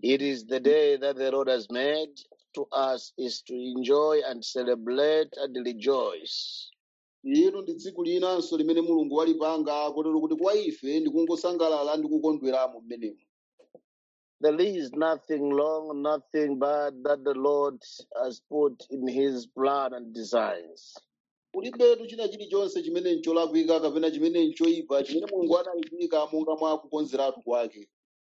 It is the day that the Lord has made. To us is to enjoy and celebrate and rejoice. lero ndi tsiku linanso limene mulungu walipanga kotero kuti kwa ife ndi kungosangalala ndi kukondweramo mmenemo There is nothing long, nothing bad that the Lord has put in his plan and designs. kulibetu china chilichonse chimene ncholakwika kapena chimene nchoyipa chimene mulungu anayika monga mwa kukonzeratu kwake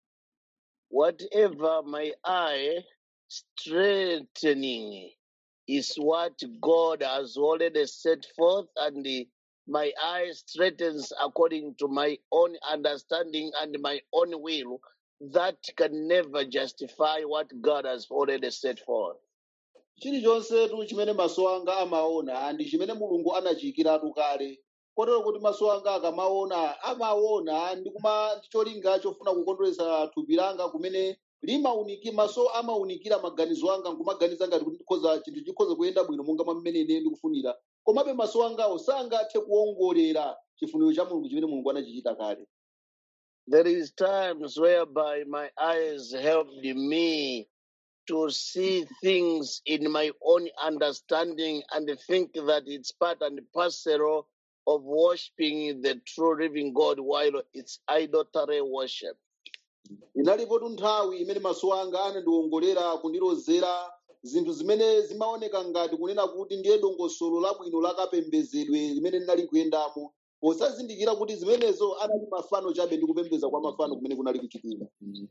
Whatever my eye straightening is what God has already set forth, and the- my eye straightens according to my own understanding and my own will. That can never justify what God has already set forth. chilichonsetu chimene maso anga amaona ndi chimene mulungu anachiyikiratu kale kotero kuti maso anga akamaona amaona ndi kuma ndi cholinga chofuna kukondweretsa thupi langa kumene limaunikira maso amaunikira maganizo anga nkumaganiza ngati kuti ndikhoza chinthu chikhoza kuyenda bwino monga mwa mmene ine ndikufunira komabe maso angawo sangathe kuwongolera chifuniro cha mulungu chimene mulungu anachichita kale There is times whereby my eyes helped me to see things in my own understanding and think that it's part and parcel of worshiping the true living God while it's idolatry worship. inalipotu nthawi imene maso anga anandiwongolera kundilozera zinthu zimene zimaoneka ngati kunena kuti ndiye dongosolo labwino lakapembedzedwe limene ndinali kuyendamo posazindikira kuti zimenezo anali mafano chabe ndi kupembedza kwa mafano kumene kunali kuchitika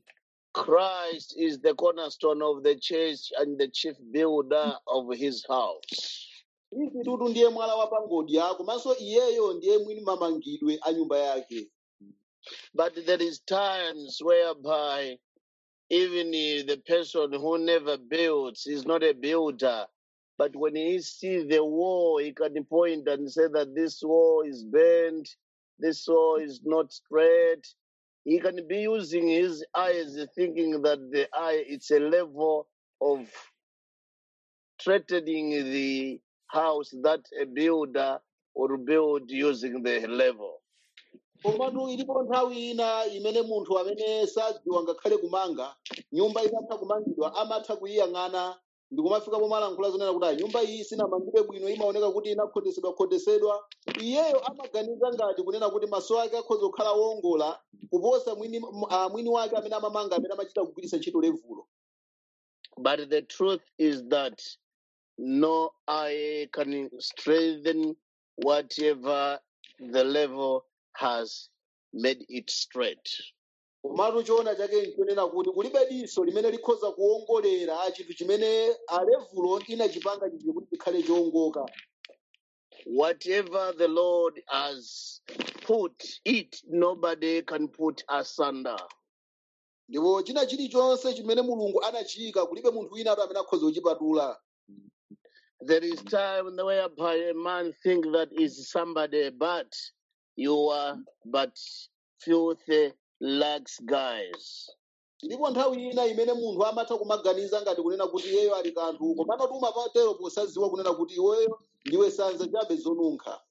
Christ is the cornerstone of the church and the chief builder of his house. izi tutu ndiye mwala wa pangodya komanso iyeyo ndiye mwini mamangidwe a nyumba yake But there is times whereby even if the person who never builds is not a builder, but when he sees the wall, he can point and say that this wall is bent, this wall is not straight. He can be using his eyes, thinking that the eye it's a level of straightening the house that a builder would build using the level. komatu ilipo nthawi ina imene munthu amene sadziwa ngakhale kumanga nyumba itatha kumangidwa amatha kuyiyang'ana ndi kumafika pomalankhula zonena kuti "Ah, nyumba iyi sinamangidwe bwino imaoneka kuti inakhotesedwa khotesedwa iyeyo amaganiza ngati kunena kuti maso ake akhoza kukhala wongola kuposa mwini, uh, mwini wake amene amamanga amene amachita kugwiritsa ntchito levulo But the truth is that no eye can strengthen whatever the level has made it straight. komatu choona chake nkunena kuti kulibe diso limene likhoza kuwongolera chinthu chimene alevulo inachipanga chinthu kuti chikhale chowongoka Whatever the Lord has put it, nobody can put asunder. ndipo china chilichonse chimene mulungu anachiyika kulibe munthu wina atu amene akhoza kuchipatula There is time whereby a man think that is somebody, but you are but filthy lags guys. ilipo nthawi ina imene munthu amatha kumaganiza ngati kunena kuti iyeyo ali kanthu komatu umapatero posadziwa kunena kuti iweyo ndiwe sanza chabe zonunkha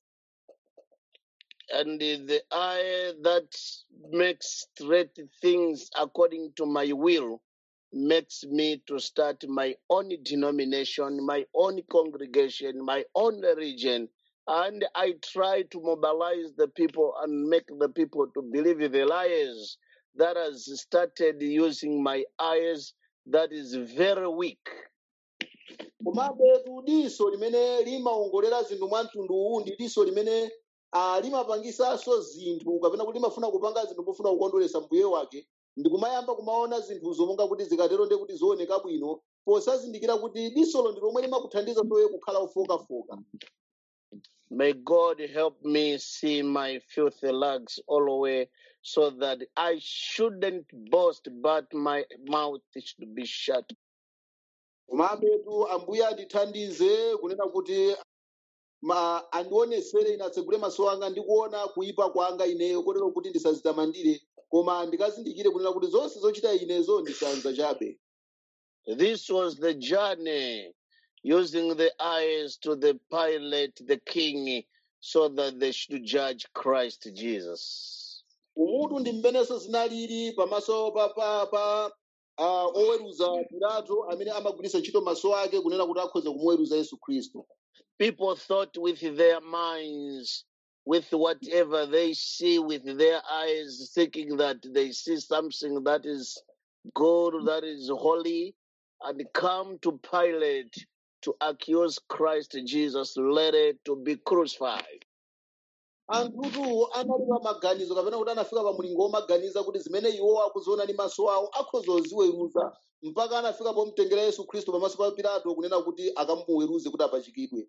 and the eye that makes straight things according to my will makes me to start my own denomination, my own congregation, my own religion. And I try to mobilize the people and make the people to believe the lies that has started using my eyes that is very weak. komabe diso limene limawongolera zinthu mwa mtundu uwu ndi diso limene ah, limapangisanso zinthu kapena kuti limafuna kupanga zinthu pofuna kukondweretsa mbuye wake ndi kumayamba kumaona zinthuzo monga kuti zikatero ndiye kuti zooneka bwino posazindikira kuti disolo ndi lomwe limakuthandiza soye kukhala ofokafoka May God help me see my filthy lags all the way so that I shouldn't boast, but my mouth should be shut. komabetu ambuye andithandize kunena kuti ma andionesere ine atsegule maso anga ndi kuona kuyipa kwanga ineyo kotero kuti ndisazitamandire koma ndikazindikire kunena kuti zonse zochita inezo ndisanza chabe This was the journey using the eyes to the pilot, the king, so that they should judge Christ Jesus. umutu ndi mmenenso zinalili pamaso pa, pa, pa uh, oweruza pilato amene amagwiritsa ntchito maso ake kunena kuti akhoza kumuweruza yesu khristu People thought with their minds, with whatever they see with their eyes, thinking that they see something that is good, that is holy, and come to Pilate to accuse Christ Jesus, later to be crucified. anthutu analipa maganizo kapena kuti anafika pa mulingo womaganiza kuti zimene iwo akuziona ndi maso awo akhoza kuziweruza mpaka anafika pomtengera yesu khristu pamaso pa pilato kunena kuti akamuweruze kuti apachikidwe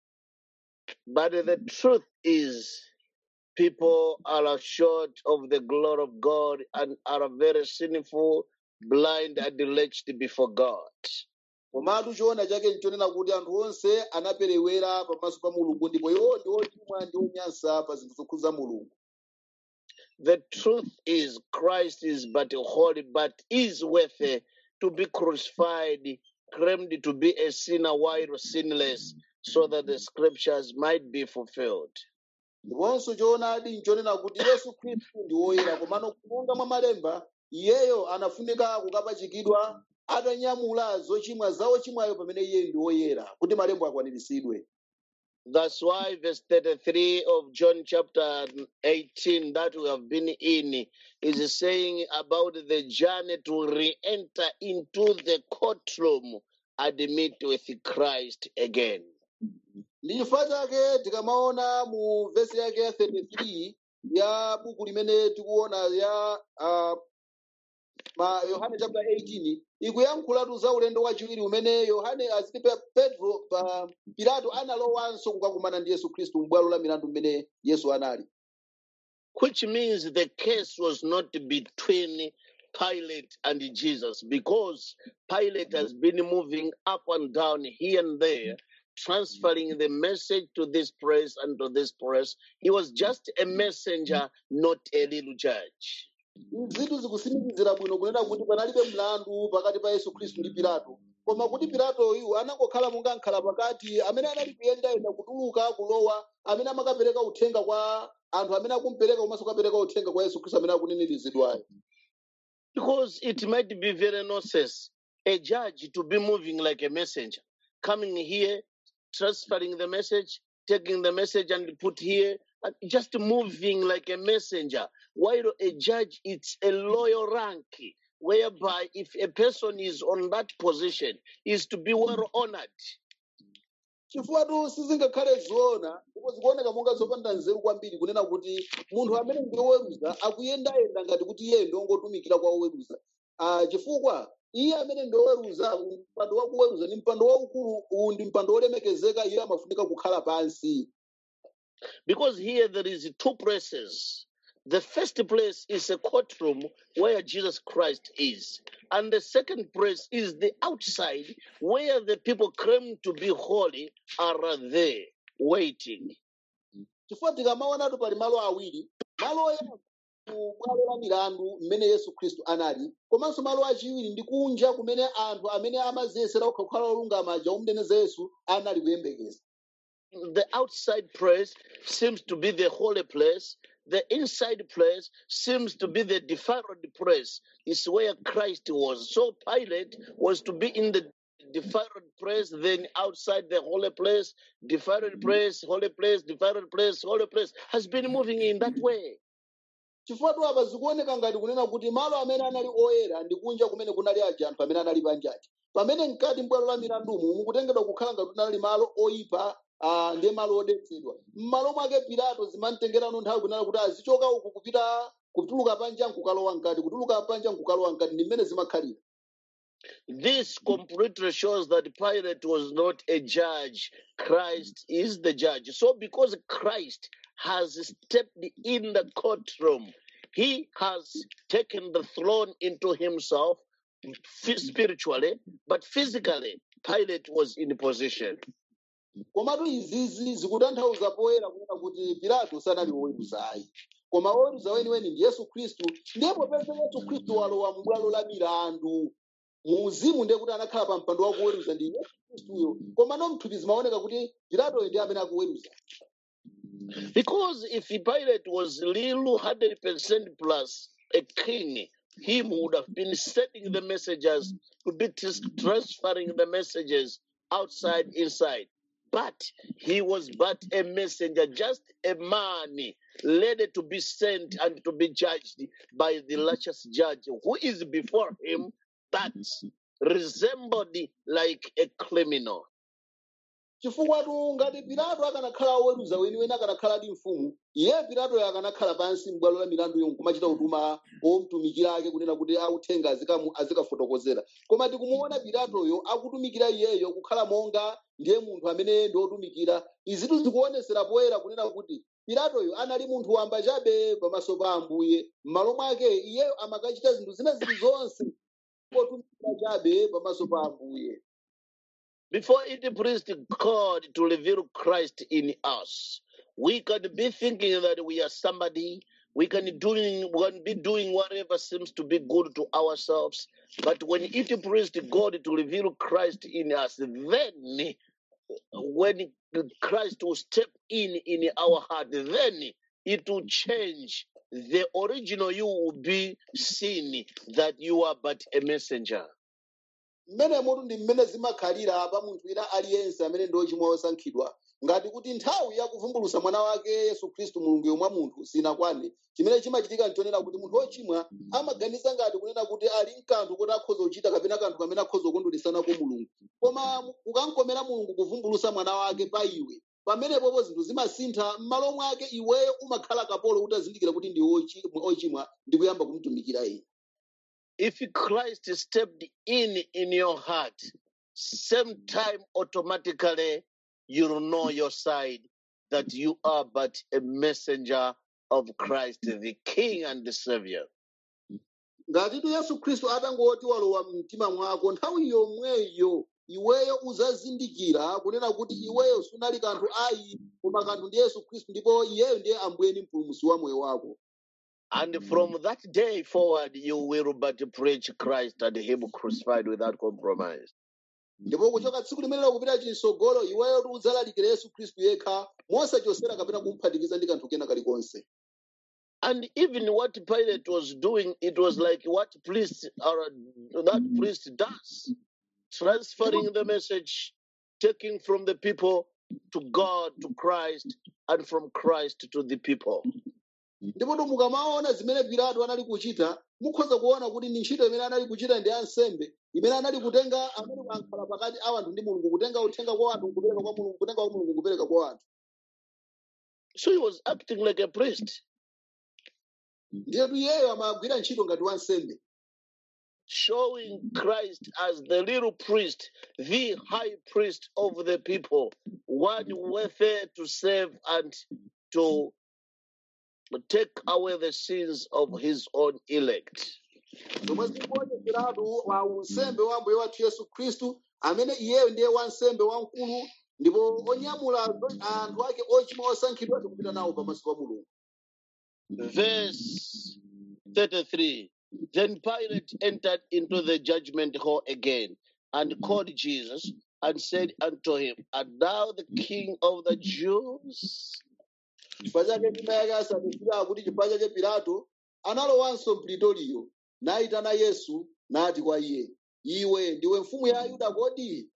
But the truth is, people are short of the glory of God and are very sinful, blind, and wretched before God. komatu choona chake nchonena kuti anthu onse anaperewera pamaso pa mulungu ndipo iwo ndi ochimwa ndi onyansa pa zinthu zokhudza mulungu The truth is, Christ is but holy, but is worthy to be crucified, claimed to be a sinner while sinless, so that the scriptures might be fulfilled. ndiponso choonadi nchonena kuti yesu khristu ndi woyera komano kumonga mwa malemba iyeyo anafunika kukapachikidwa atanyamula zochimwa za ochimwayo pamene iye ndi woyera kuti malemba akwaniritsidwe That's why verse 33 of John chapter 18 that we have been in is saying about the journey to re-enter into the courtroom and meet with Christ again. ndi chifukwa chake tikamaona mu vesi yake ya 33 ya buku limene tikuona ya uh, ma yohane chapter 18 ikuyankhulatu za ulendo wachiwiri umene yohane aziti Pe- petro pa pilato analowanso kukakumana ndi yesu khristu m'bwalo la milandu mmene yesu anali which means the case was not between Pilate and Jesus because Pilate has been moving up and down here and there, transferring the message to this place and to this place. He was just a messenger, not a little judge. zinthu zikusimikizira bwino kunena kuti panalibe mlandu pakati pa yesu khristu ndi pilato koma kuti pilatoyu anangokhala monga nkhala pakati amene anali kuyendayenda kutuluka kulowa amene amakapereka uthenga kwa anthu amene akumpereka komanso kukapereka uthenga kwa yesu khristu amene akunenezedwayo Because it might be very nonsense, a judge to be moving like a messenger, coming here, transferring the message, taking the message and put here, and just moving like a messenger. While a judge, it's a loyal rank, whereby if a person is on that position, is to be well honored. chifukwa sizingakhale zoona ndipo zikuoneka monga zopanda nzeru kwambiri kunena kuti munthu amene ndi woweruza akuyendayenda ngati kuti iye ndi wongotumikira kwa woweruza Ah, chifukwa iye amene ndi woweruza mpando wa kuweruza ndi mpando waukulu uwu ndi mpando wolemekezeka iye amafunika kukhala pansi Because here there is two places. The first place is a courtroom where Jesus Christ is. And the second place is the outside where the people claim to be holy are there waiting. chifukwa tikamaonatu pali malo awiri malo oyamba ku bwalo la milandu mmene yesu khristu anali komanso malo achiwiri ndi kunja kumene anthu amene amaziyesera kukhala olungama aja omuneneza yesu anali kuyembekeza The outside place seems to be the holy place. The inside place seems to be the defiled place. It's where Christ was. So Pilate was to be in the defiled place, then outside the holy place, defiled place, holy place, defiled place, holy place, has been moving in that way. chifukwa tu apa zikuoneka ngati kunena kuti malo amene anali oyera ndi kunja kumene kunali aja anthu amene anali panjaji pamene mkati m'bwalo la milandumu mukutengedwa kukhala ngati kunali malo oyipa ah, ndiye malo odetsedwa m'malo mwake pilato zimamtengerano nthawi kunena kuti azichoka uku kupita kutuluka panja nkukalowa mkati kutuluka panja nkukalowa mkati ndi mmene zimakhalira This completely shows that Pilate was not a judge. Christ is the judge. So, because Christ has stepped in the courtroom, he has taken the throne into himself phy- spiritually, but physically, Pilate was in position. komatu izizi zikutanthauza poyera kunena kuti pilato sanali woweruza ayi koma woweruza weniweni ndi yesu khristu ndipo pese yesu khristu walowa m'bwalo la milandu mu uzimu ndiye kuti anakhala pa mpando wa kuweruza ndi yesu khristuyo koma no mthupi zimaoneka kuti pilatoyo ndi amene akuweruza Because if Pilate was little 100% plus a king, him who would have been sending the messengers to be tras- transferring the messages outside, inside. But he was but a messenger, just a man ready to be sent and to be judged by the righteous judge who is before him that resembled like a criminal. chifukwa tu ngati pilato akanakhala oweruza weniweni akanakhala ndi mfumu iye pilatoyo akanakhala pansi m'bwalo la milandu yomwe kumachita kutuma omtumikira ake kunena kuti authenga azikamu- azikafotokozera koma tikumuona pilatoyo akutumikira iyeyo kukhala monga ndiye munthu amene ndi otumikira izitu zikuonesera poyera kunena kuti pilatoyo anali munthu wamba chabe pamaso pa ambuye m'malo mwake iyeyo amakachita zinthu zina zili zonse otumikira chabe pamaso pa ambuye Before it pleased God to reveal Christ in us, we can be thinking that we are somebody. We can doing we can be doing whatever seems to be good to ourselves. But when it pleased God to reveal Christ in us, then when Christ will step in in our heart, then it will change. The original you will be seen that you are but a messenger. mmene mutu ndi mmene zimakhalira pa munthu wina aliyense amene ndi ochimwa osankhidwa ngati kuti nthawi yakuvumbulutsa mwana wake yesu khristu mulungu mwa munthu sinakwane chimene chimachitika nchonena kuti munthu wochimwa amaganiza ngati kunena kuti ali mkanthu kuti akhoza kuchita kapena kanthu kamene akhoza kukondweresanako mulungu koma mu- kukankomera mulungu kuvumbulutsa mwana wake pa iwe pamenepopo zinthu zimasintha m'malo mwake iweyo umakhala kapolo utazindikira kuti ndi ochi- ochimwa ndi kuyamba kumutumikira iye if Christ stepped in in your heart, same time automatically you'll know your side that you are but a messenger of Christ, the King and the Savior. ngatitu yesu khristu atangoti walowa mtima mwako nthawi yomweyo iweyo uzazindikira kunena kuti iweyo sunali kanthu ayi koma kanthu ndi yesu khristu ndipo iyeyo ndiye ambuye ndi mpulumutsi wa moyo wako And from that day forward, you will but preach Christ and Him crucified without compromise. ndipo kuchoka tsiku limenelo kupita chitsogolo iweyo ti udzalalikira yesu khristu yekha mosachosera kapena kumphatikiza ndi kanthu kena kalikonse And even what Pilate was doing, it was like what priest or that priest does, transferring the message, taking from the people to God, to Christ, and from Christ to the people. ndipo tu mukamaona zimene pilato anali kuchita mukhoza kuona kuti ndi ntchito imene anali kuchita ndi ansembe imene anali kutenga amene ankhala pakati a anthu ndi mulungu kutenga uthenga kwa anthu kupereka kwa mulungu kutenga kwa mulungu kupereka kwa anthu So he was acting like a priest, ndiyetu iyeyo amagwira ntchito ngati wansembe showing Christ as the little priest, the high priest of the people, one worthy to save and to take away the sins of his own elect. zomwe zikuonetseratu wa unsembe wa ambuye wathu yesu khristu amene iyeyo ndiye wansembe wamkulu ndipo onyamula zo- anthu ake ochimwa osankhidwa tikupita nawo pamaso pa mulungu Verse 33 Then Pilate entered into the judgment hall again and called Jesus and said unto him, Art thou the king of the Jews? chifukwa chake ndima yake asadikira kuti chifukwa chake pilato analowanso mpritoliyo nayitana yesu nati kwa iye iwe ndiwe mfumu ya ayuda kodi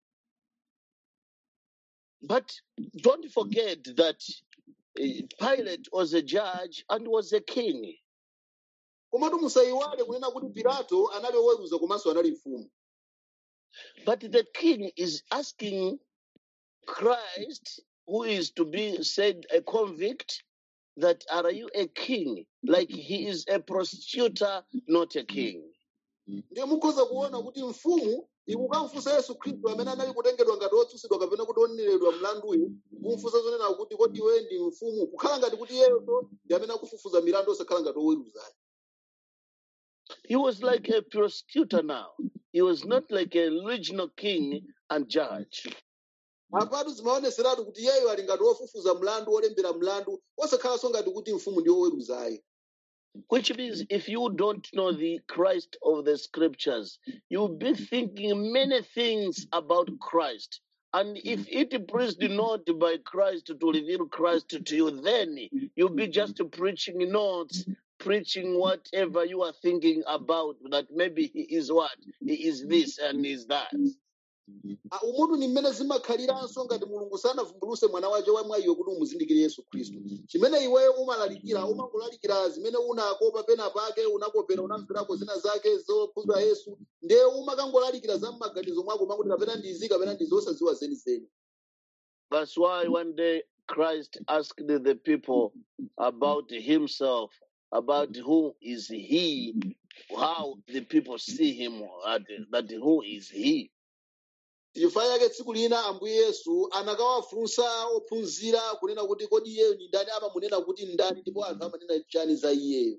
But don't forget that eh, Pilate was a judge and was a king. komatu musayiwale kunena kuti pilato anali oweruza komanso anali mfumu But the king is asking Christ, who is to be said a convict, that are you a king? Like he is a prosecutor, not a king. ndiye mukhoza kuona kuti mfumu ikukamfunsa yesu khristu amene anali kutengedwa ngati otsutsidwa kapena kuti oneneredwa mlanduyo kumfunsa zonena kuti kodi iwe ndi mfumu kukhala ngati kuti iyeyonso ndi amene akufufuza milandu osakhala ngati oweruzayo He was like a prosecutor now. He was not like a regional king and judge. apatu zimaoneseratu kuti iyeyo ali ngati ofufuza mlandu olembera mlandu osakhalanso ngati kuti mfumu ndi oweruzayo Which means if you don't know the Christ of the scriptures, you'll be thinking many things about Christ. And if it pleased not by Christ to reveal Christ to you, then you'll be just preaching notes, preaching whatever you are thinking about that maybe he is what? He is this and he is that. Ah, umutu ni mmene zimakhaliranso ngati mulungu sanavumbuluse mwana wace wa mwayiwe kuti umuzindikire yesu khristu chimene iweyo umalalikira umangolalikira zimene unakopa pena pake unakopera unamverako zina zake zokhudza yesu ndiye umakangolalikira za m'maganizo mwako makuti kapena ndizi kapena ndizi osaziwa zenizeni That's why one day Christ asked the people about himself, about who is he, how the people see him, uh, that who is he. chifukwa chake tsiku lina ambuye yesu anakawafunsa ophunzira kunena kuti kodi iyeyo ni ndani amamunena kuti ndani ndipo anthu amanena chani za iyeyo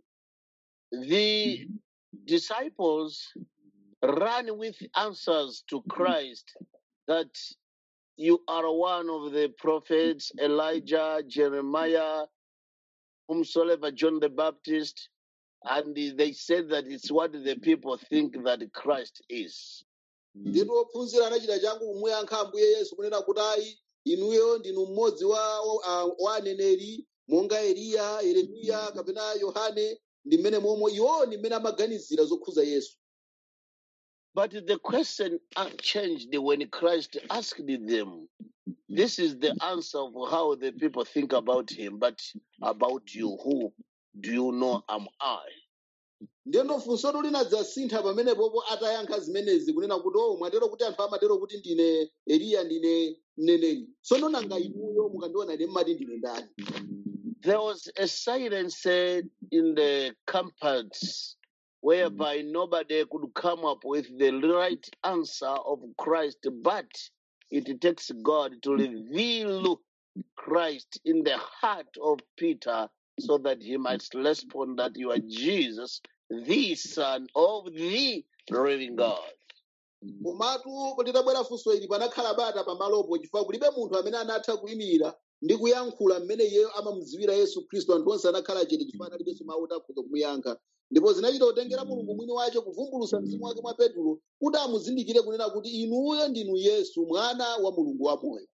The disciples ran with answers to Christ that you are one of the prophets, Elijah, Jeremiah, whomsoever John the Baptist, and they said that it's what the people think that Christ is. ndipo ophunzira anachita changu kumuyankha ambuye yesu kunena kuti ayi inuyo ndinu mmodzi wa, wa, wa aneneri monga eliya yeremiya kapena yohane ndi mmene momwe iwowo ndi mmene amaganizira zokhudza yesu But the question uh, changed when Christ asked them. This is the answer of how the people think about him, but about you, who do you know am I? ndiyendo funso linadzasintha pamenepopo atayankha zimenezi kunena kuti o mwatero kuti anthu amatero kuti ndine eliya ndine mneneri tsono nanga inuyo mukandiona ine mmati ndine ndani There was a silence uh, in the campus whereby nobody could come up with the right answer of Christ, but it takes God to reveal Christ in the heart of Peter so that he might respond that you are Jesus, the Son of the living God. komatu litabwera funso ili panakhala bata pamalopo chifukwa kulibe munthu amene anatha kuyimirira ndi kuyankhula mmene iyeyo amamudziwira yesu khristu anthu onse anakhala chete chifukwa analibenso mawu oti akhoza kumuyankha ndipo zinachita kutengera mulungu mwini wace kuvumbulusa mzimu wake mwa petulo kuti amuzindikire kunena kuti inuyo ndinu yesu mwana wa mulungu wamoyo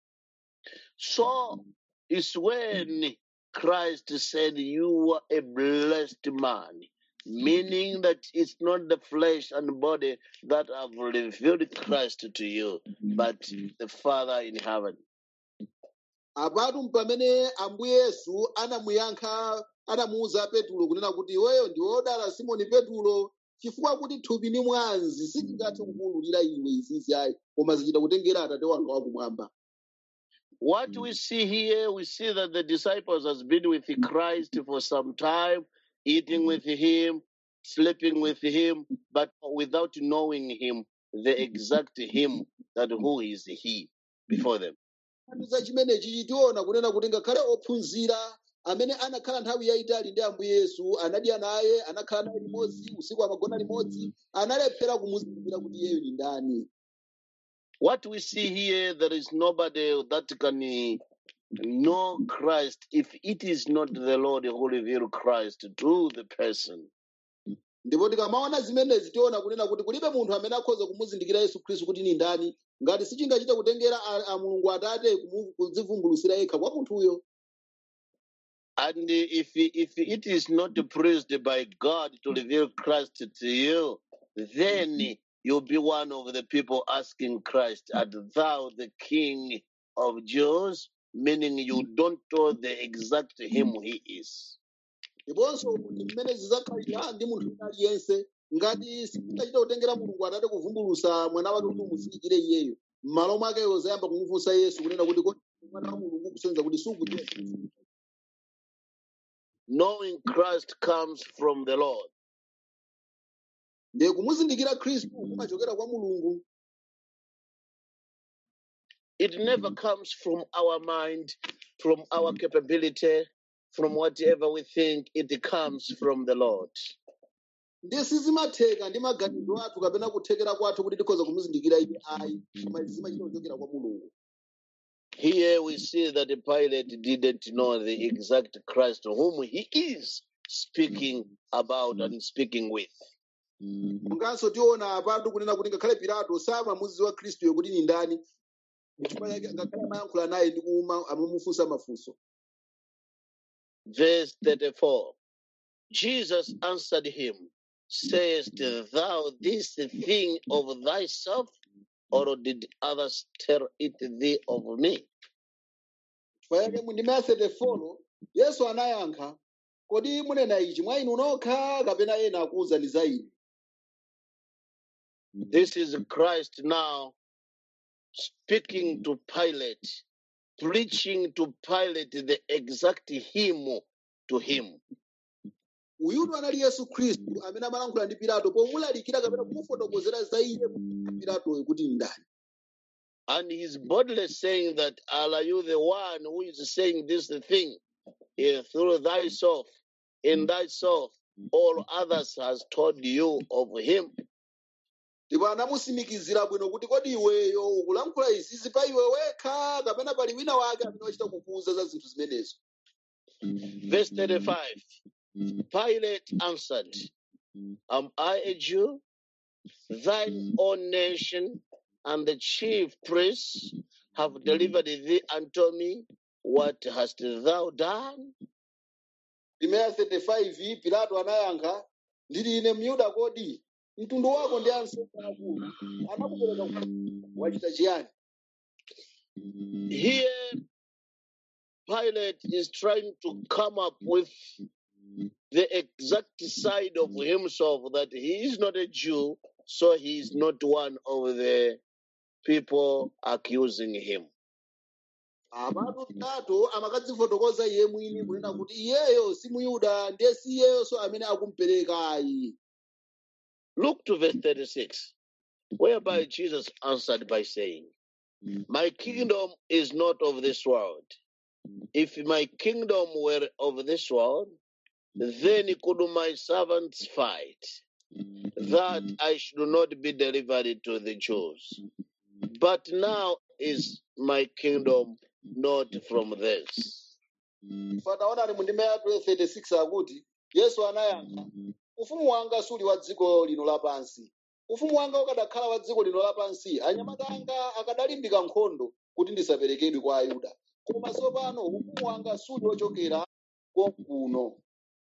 So it's when Christ said, You are a blessed man, meaning that it's not the flesh and body that have revealed Christ to you, but the Father in heaven. apatu pamene ambuye yesu anamuyankha anamuwuza petulo kunena kuti iweyo ndi wodala simoni petulo chifukwa kuti thupi ni mwazi sitingathe kukuwululira iwe izizi ayi koma zichita kutengera atate wanga wakumwamba What we see here, we see that the disciples has been with Christ for some time, eating with him, sleeping with him, but without knowing him, the exact him that who is he before them. za chimenechi chitiona kunena kuti ngakhale ophunzira amene anakhala nthawi yayitali ndi ambuye yesu anadya naye anakhala naye limodzi usiku amagona limodzi analephera kumuzindikira kuti iyeyo ni ndani What we see here, there is nobody that can eh, know Christ if it is not the Lord who revealed Christ to the person. ndipo tikamaona zimenezi tiona kunena kuti kulibe munthu amene akhoza kumuzindikira yesu khristu kuti ni ndani ngati sichingachita kutengera a, a mulungu atate kumu- kudzivumbulutsira yekha kwa munthuyo And if if it is not praised by God to reveal Christ to you, then you'll be one of the people asking Christ, "Art thou the King of Jews?" Meaning you don't know the exact him he is. ndiponso kuti mmene zidzakhalira ndi munthu wina aliyense ngati sichingachita kutengera mulungu atate kuvumbulusa mwana wake kuti umuzindikire iyeyo m'malo mwake zayamba kumufunsa yesu kunena kuti kodi mwana wa mulungu kusonyeza kuti sukudziwa Knowing Christ comes from the Lord. ndiye kumuzindikira khristu kumachokera kwa mulungu It never comes from our mind, from our capability, from whatever we think. It comes from the Lord. ndiye sizimatheka ndi maganizo athu kapena kuthekera kwathu kuti tikhoza kumuzindikira iye ayi koma zimachita kuchokera kwa mulungu Here we see that Pilate didn't know the exact Christ whom he is speaking about and speaking with. munganso tiona apatu kunena kuti ngakhale pilato samamudziwa khristuyo kuti ni ndani chifukwa chake ngakhale amayankhula naye ndi kuma amamufunsa mafunso Verse 34 Jesus answered him, Sayest thou this thing of thyself, or did others tell it thee of me? Chifukwa mu ndime ya 34 yesu anayankha kodi munena ichi mwa inu nokha kapena ena akuwuzani za ine This is Christ now speaking to Pilate, preaching to Pilate the exact hymn to him. uyutu anali yesu khristu amene amalankhula ndi pilato pomulalikira kapena kumufotokozera za iye pilatoyo kuti ndani And he's boldly saying that, Are you the one who is saying this thing eh, through thyself, in thyself, all others has told you of him? ndipo anamusimikizira bwino kuti kodi iweyo ukulankhula izizi pa iwe wekha kapena pali wina wake amene wachita kukuwuza za zinthu zimenezo Verse 35 Pilate answered, Am I a Jew? Thine own nation and the chief priests have delivered thee unto me. What hast thou done? ndimeya 35 pilato anayankha ndili ine myuda kodi mtundu wako ndi ansembe akulu anakupereka kwa wachita chiyani Here, Pilate is trying to come up with the exact side of himself that he is not a Jew, so he is not one of the people accusing him. apatu pilato amakadzifotokoza iye mwini kunena kuti iyeyo si muyuda ndiye si iyeyonso amene akumupereka ayi Look to verse 36, whereby Jesus answered by saying, My kingdom is not of this world. If my kingdom were of this world, then could my servants fight, that I should not be delivered to the Jews. But now is my kingdom not from this. fataonani mu ndime ya 36 akuti yesu anayankha ufumu wanga suli wa dziko lino lapansi ufumu wanga ukadakhala wa dziko lino lapansi anyamata anga akadalimbika nkhondo kuti ndisaperekedwe kwa ayuda koma tsopano ufumu wanga suli wochokera konkuno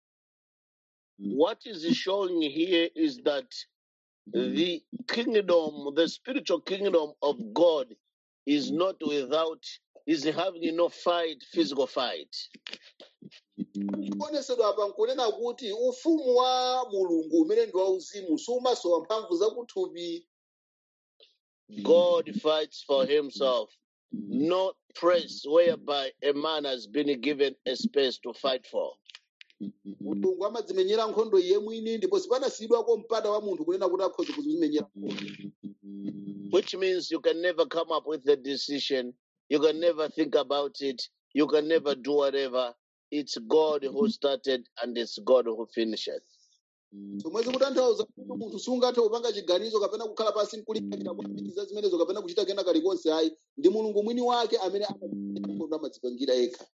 What is showing here is that the kingdom, the spiritual kingdom of God, is not without, is having no fight, physical fight. chikuonesedwa apa nkunena kuti ufumu wa mulungu umene ndi wauzimu sumasowa mphamvu zakuthupi God fights for himself, not praise whereby a man has been given a space to fight for. mulungu amadzimenyera nkhondo iye mwini ndipo sipanasiyidwako mpata wa munthu kunena kuti akhoza kuzimenyera nkhondo Which means you can never come up with a decision, you can never think about it, you can never do whatever. It's God who started and it's God who finishes. zomwezi kutanthauza kuti munthu sungathe kupanga chiganizo kapena kukhala pansi nkulingalira kwambiriza zimenezo kapena kuchita kena kalikonse ayi ndi mulungu mwini wake amene amadzipangira nkhondo amadzipangira yekha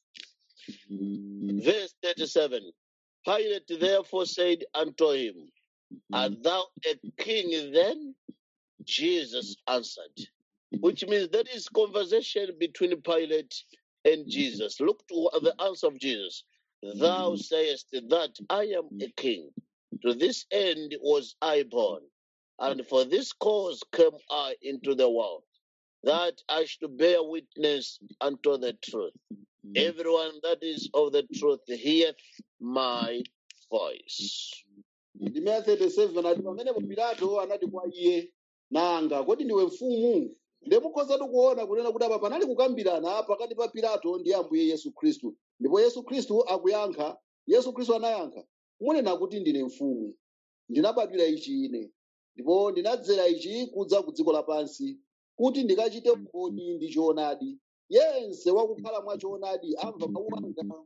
Verse 37 Pilate therefore said unto him, Art thou a king then? Jesus answered, which means there is conversation between Pilate and Jesus. Look to the answer of Jesus. Thou sayest that I am a king. To this end was I born, and for this cause came I into the world, that I should bear witness unto the truth. Everyone that is of the truth heareth my voice. ndime ya 37 ati pamenepo pilato anati kwa iye nanga kodi ndiwe mfumu ndimukhozatu kuona kunena kuti apa panali kukambirana pakati pa pilato ndi ambuye yesu khristu ndipo yesu khristu akuyankha yesu khristu anayankha munena kuti ndine mfumu ndinabadwira ichi ine ndipo ndinadzera ichi kudza ku dziko lapansi kuti ndikachite umboni ndi choonadi yense wakukhala mwa choonadi amva mawu anga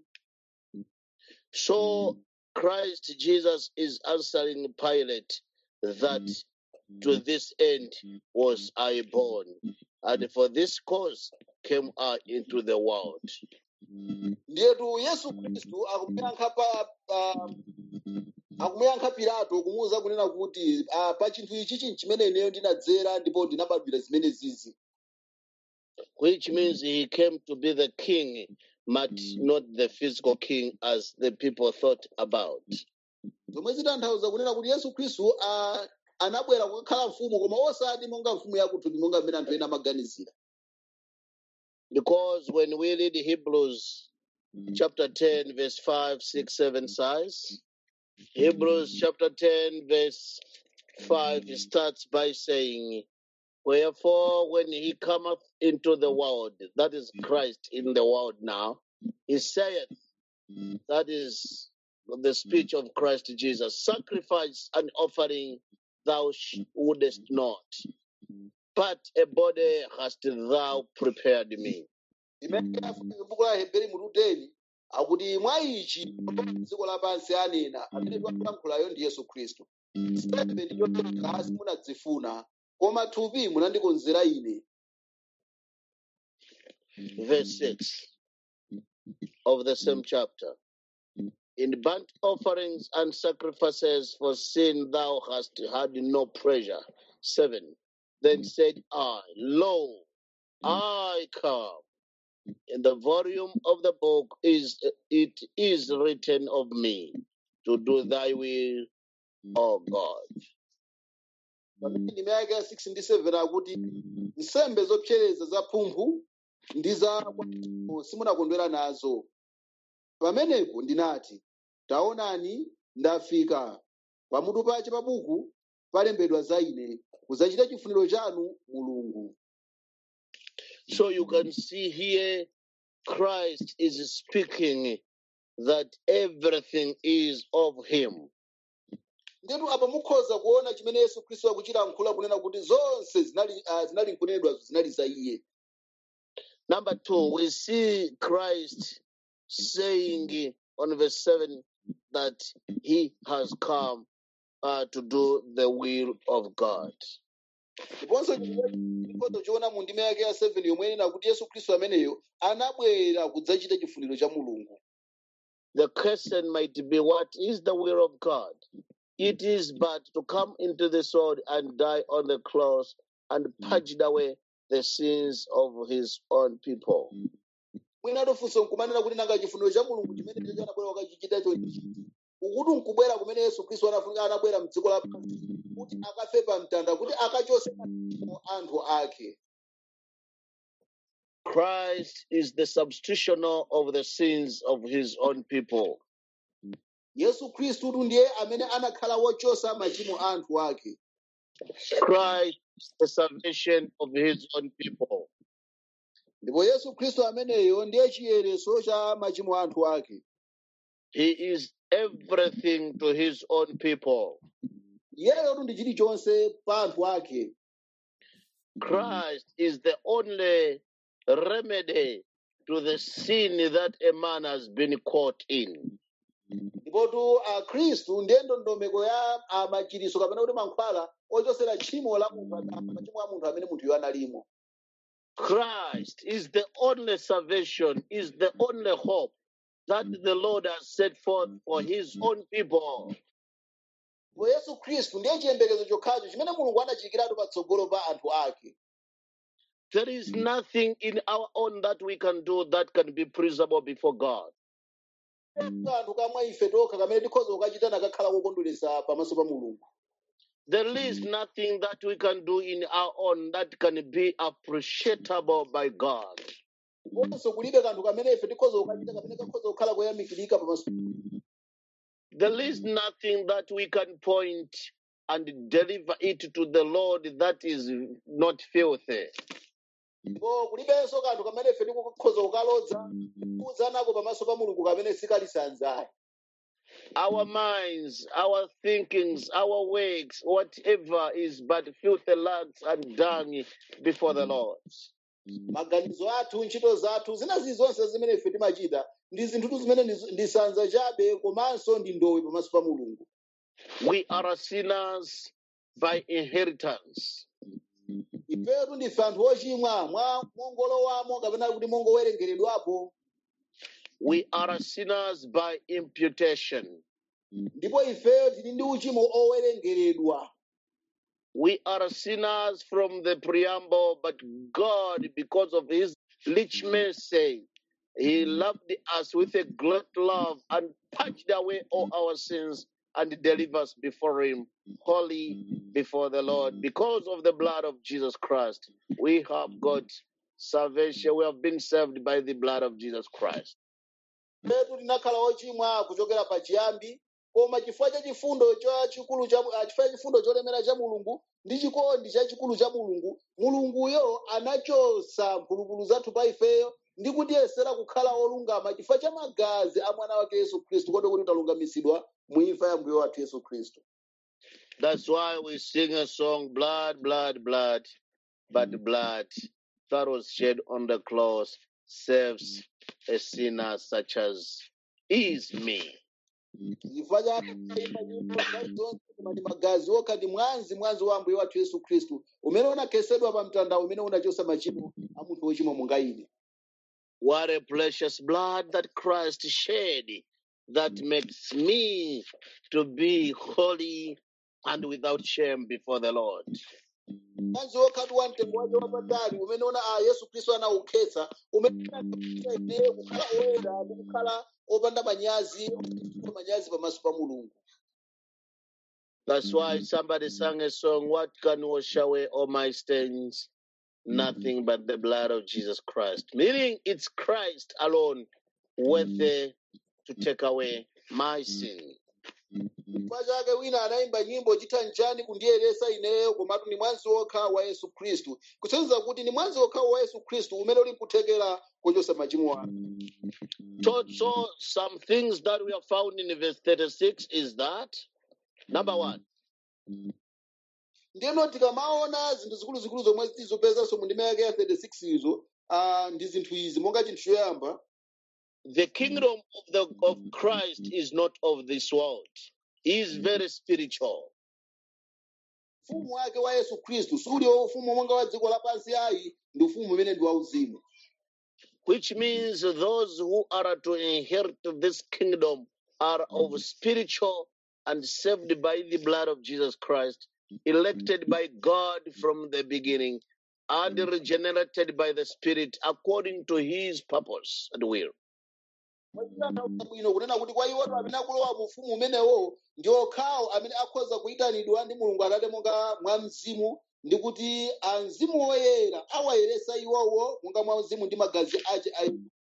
So Christ Jesus is answering Pilate that to this end was I born, and for this cause came I into the world. ndiyetu yesu khristu akumuyankha pa, pa akumuyankha pilato kumuwuza kunena kuti ah, pa chinthu ichi chinthu chimene ineyo ndinadzera ndipo ndinabadwira zimene zizi which means he came to be the king, but not the physical king as the people thought about. zomwe zitanthauza kunena kuti yesu khristu ah, anabwera kukakhala mfumu koma osati monga mfumu yakuthupi monga mmene anthu ena amaganizira Because when we read Hebrews chapter 10, verse 5, 6, 7 says, Hebrews chapter 10, verse 5 it starts by saying, Wherefore, when he cometh into the world, that is Christ in the world now, he saith, that is the speech of Christ Jesus, sacrifice and offering thou sh- wouldest not, but a body hast thou prepared me. imene yafunika buku la heberi mutu 10 akuti mwa ichi dziko lapansi anena amene twalankhulayo ndi yesu khristu nsembe ndi chopereka simunadzifuna koma thupi munandikonzera ine Verse 6 of the same chapter. In burnt offerings and sacrifices for sin thou hast had no pleasure. 7. Then said I, Lo, I come. In the volume of the book is it is written of me to do thy will, O God. pamene ndime yake ya 6 ndi 7 akuti nsembe zopsereza za phumphu ndi za kwatiko simunakondwera nazo pamenepo ndinati taonani ndafika pamutu pache pa buku palembedwa za ine kudzachita chifuniro chanu mulungu So you can see here Christ is speaking that everything is of him. ndetu apa mukhoza kuona chimene yesu khristu akuchita mkhula kunena kuti zonse zinali ah, zinali nkunenedwa zinali za iye Number two, we see Christ saying on verse 7 that he has come uh, to do the will of God. ndiponso chimodzi choona mu ndime yake ya 7 yomwe inena kuti yesu khristu ameneyo anabwera kudzachita chifuniro cha mulungu The question might be, what is the will of God? It is but to come into this world and die on the cross and purge away the sins of his own people. mwina tofunso nkumanena kuti nanga chifuniro cha mulungu chimene ndicho anabwera kukachichita chonchi ukuti nkubwera kumene yesu khristu anafunika anabwera mdziko lapansi kuti akafe pa mtanda kuti akachose machimo anthu ake Christ is the substitutional of the sins of his own people. yesu khristutu ndiye amene anakhala wochosa machimo a anthu ake Christ is the salvation of his own people. ndipo yesu khristu ameneyo ndiye chiyereso cha machimo a anthu ake He is everything to his own people. iyeyotu ndi chilichonse pa anthu ake Christ is the only remedy to the sin that a man has been caught in. ndipotu akhristu ndiye ndondomeko ya ah, machiriso kapena kuti mankhwala ochosera tchimo la munthu ah, machimo a munthu amene munthuyo analimo Christ is the only salvation, is the only hope that the Lord has set forth for his own people. ndipo yesu khristu ndiye chiyembekezo chokhacho chimene mulungu anachiyikiratu patsogolo pa anthu ake There is nothing in our own that we can do that can be pleasurable before God. kanthu kamwe ife tokha kamene tikhoza kukachita nakakhala kokondweretsa pamaso pa mulungu There is nothing that we can do in our own that can be appreciable by God. ndiponso kulibe kanthu kamene ife tikhoza kukachita kamene kakhoza kukhala koyamikirika pamaso There is nothing that we can point and deliver it to the Lord that is not filthy. ndipo kulibenso kanthu kamene ife tikukhoza kukalodza kuudza nako pamaso pa mulungu kamene sikalisanzayi Our minds, our thinkings, our works, whatever is but filthy rags and dung before the Lord. maganizo athu ntchito zathu zinazi zonse zimene ife timachita ndi zinthutu zimene ndi- ndi sanza chabe komanso ndi ndowe pamaso pa mulungu We are sinners by inheritance. ifetu ndife anthu ochimwa mwa mongolowamo kapena kuti mongowerengeredwapo We are sinners by imputation. ndipo ifeyo tili ndi uchimo owerengeredwa We are sinners from the preamble, but God, because of His rich mercy, He loved us with a great love and purged away all our sins and delivered us before Him, holy before the Lord. Because of the blood of Jesus Christ, we have got salvation. We have been saved by the blood of Jesus Christ. petu tinakhala ochimwa kuchokera pachiyambi koma chifukwa cha chifundo chachikulu cha ah, chifukwa cha chifundo cholemera cha mulungu ndi chikondi chachikulu cha mulungu mulunguyo anachosa mphulupulu zathu pa ifeyo ndi kutiyesera kukhala olungama chifukwa cha magazi a mwana wake yesu khristu kote kuti talungamisidwa mu imfa ya mbuye wathu yesu khristu That's why we sing a song, Blood, Blood, Blood, but blood that was shed on the cross saves a sinner such as is me. chifukwa cha imfa nyimbo nthawi zonse koma ndi magazi okha ndi mwazi mwazi wa mbuye wathu yesu khristu umene unakhesedwa pa mtanda umene unachosa machimo a munthu wochimwa monga ine What a precious blood that Christ shed that makes me to be holy and without shame before the Lord. mwazi wokhatu wa mtengo wake wapatali umene una a yesu khristu anaukhetsa umene unakhetsa ineyo kukhala oyera ndi kukhala opanda manyazi opanda manyazi pamaso pa mulungu That's why somebody sang a song, What can wash away all my stains? Nothing but the blood of Jesus Christ. Meaning it's Christ alone worthy to take away my sin. chifukwa chake wina anayimba nyimbo chitha nchani kundiyeresa ineyo komatu ni mwazi wokha wa yesu khristu kusonyeza kuti ni mwazi wokha wa yesu khristu umene uli kuthekera kuchosa machimo anu So, so some things that we have found in verse 36 is that number one, ndiyeno tikamaona zinthu zikuluzikulu zomwe tizopezanso mu ndima yake ya 36 izo ah, ndi zinthu izi monga chinthu choyamba the kingdom of the of Christ is not of this world. He is very spiritual. ufumu wake wa yesu khristu suli ufumu monga wa dziko lapansi ayi ndi ufumu umene ndi wauzimu which means those who are to inherit this kingdom are of spiritual and saved by the blood of Jesus Christ, elected by God from the beginning, and regenerated by the Spirit according to his purpose and will. Mwachitanthauza bwino kunena kuti kwa iwoto amene akulowa mu ufumu umenewo ndi okhawo amene akhoza kuyitanidwa ndi mulungu atate monga mwa mzimu ndi kuti a mzimu woyera awayeresa iwowo monga mwa mzimu ndi magazi ache a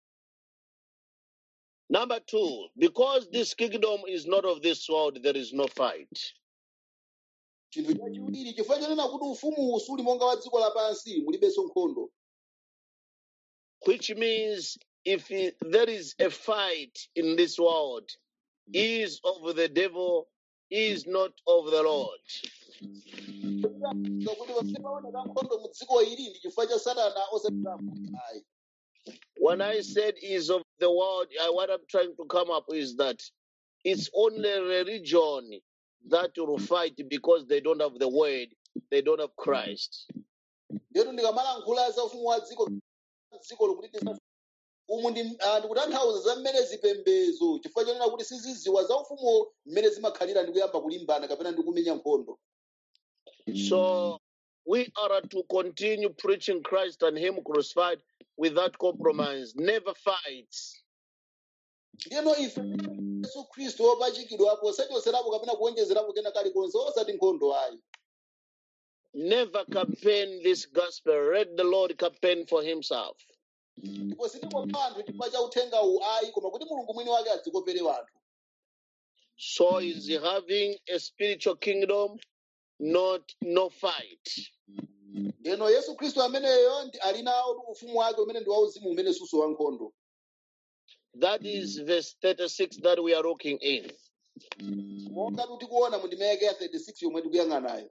Number two, because this kingdom is not of this world, there is no fight. chinthu chachiwiri chifukwa chonena kuti ufumuwu suli monga wa dziko lapansi mulibenso nkhondo Which means if i- there is a fight in this world, is of the devil, is not of the Lord. Kutanthauza kuti pamene paoneka nkhondo mu dziko ili ndi chifukwa cha satana osatirapo ayi When I said is of the world, uh, what I'm trying to come up is that it's only religion that will fight because they don't have the word, they don't have Christ. ndiyatu ndikamalankhula za ufumu wa dziko dziko lokuti tisa- umu ndi ah, ndikutanthauza za mmene zipembedzo chifukwa chonena kuti siziziwa za ufumu mmene zimakhalira ndi kuyamba kulimbana kapena ndi kumenya nkhondo So we are to continue preaching Christ and Him crucified without compromise, never fights. ndiyeno ife yesu khristu wopachikidwapo osachoserapo kapena kuwonjezerapo kena kalikonse osati nkhondo ayi Never campaign this gospel. Let the Lord campaign for Himself. ndipo sitikopa anthu chifukwa cha uthenga uwu ayi koma kuti mulungu mwini wake adzikopere anthu So is he having a spiritual kingdom, not no fight. ndiyeno yesu khristu ameneyo ndi- ali nawo ufumu wake umene ndi wauzimu umene suso wa nkhondo That is verse 36 that we are looking in. monga tikuona mu ndima yake ya 36 yomwe tikuyang'anayo